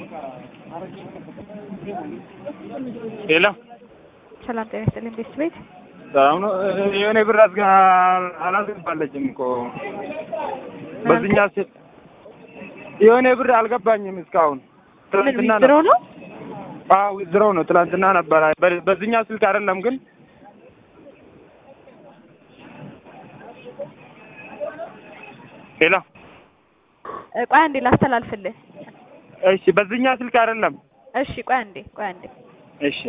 ሄሎ ሰላም ጤና ይስጥልኝ ቤት ቤት ሰላም ነው። የሆነ ብር አስጋ አላስገባለችም እኮ በዚህኛ ስ የሆነ ብር አልገባኝም እስካሁን። ምን ትናንትና ዊዝድሮ ነው? አዎ ዊዝድሮው ነው። ትናንትና ነበረ። በ- በዚህኛ ስልክ አይደለም ግን ሄሎ እ፣ ቆይ አንዴ ላስተላልፍልህ። እሺ፣ በዚህኛ ስልክ አይደለም። እሺ ቆይ አንዴ ቆይ አንዴ እሺ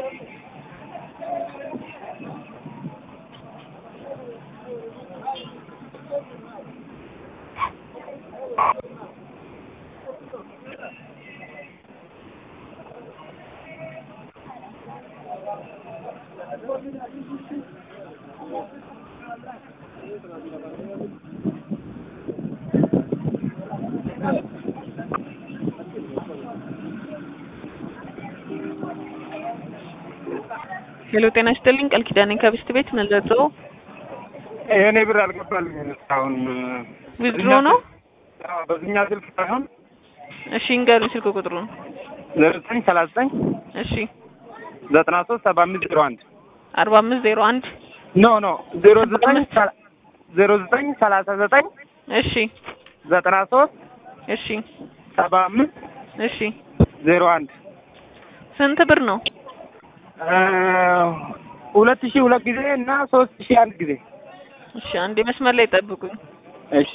ሄሎ ጤና ይስጥልኝ ቃል ኪዳኔ ከብስት ቤት መለጦ የሆነ ብር አልገባልኝም እስካሁን። ዊዝድሮ ነው። አዎ፣ በዚህኛ ስልክ ሳይሆን እሺ እንገሩኝ ስልክ ቁጥሩን። ዘጠኝ ዘጠኝ ሰላሳ ዘጠኝ እሺ ዘጠና ሶስት ሰባ አምስት ዜሮ አንድ አርባ አምስት ዜሮ አንድ ኖ ኖ ዜሮ ዘጠኝ ሰላ- ዜሮ ዘጠኝ ሰላሳ ዘጠኝ እሺ ዘጠና ሶስት እሺ ሰባ አምስት እሺ ዜሮ አንድ ስንት ብር ነው? እ፣ ሁለት ሺህ ሁለት ጊዜ እና ሶስት ሺህ አንድ ጊዜ። እሺ አንዴ መስመር ላይ ጠብቁኝ። እሺ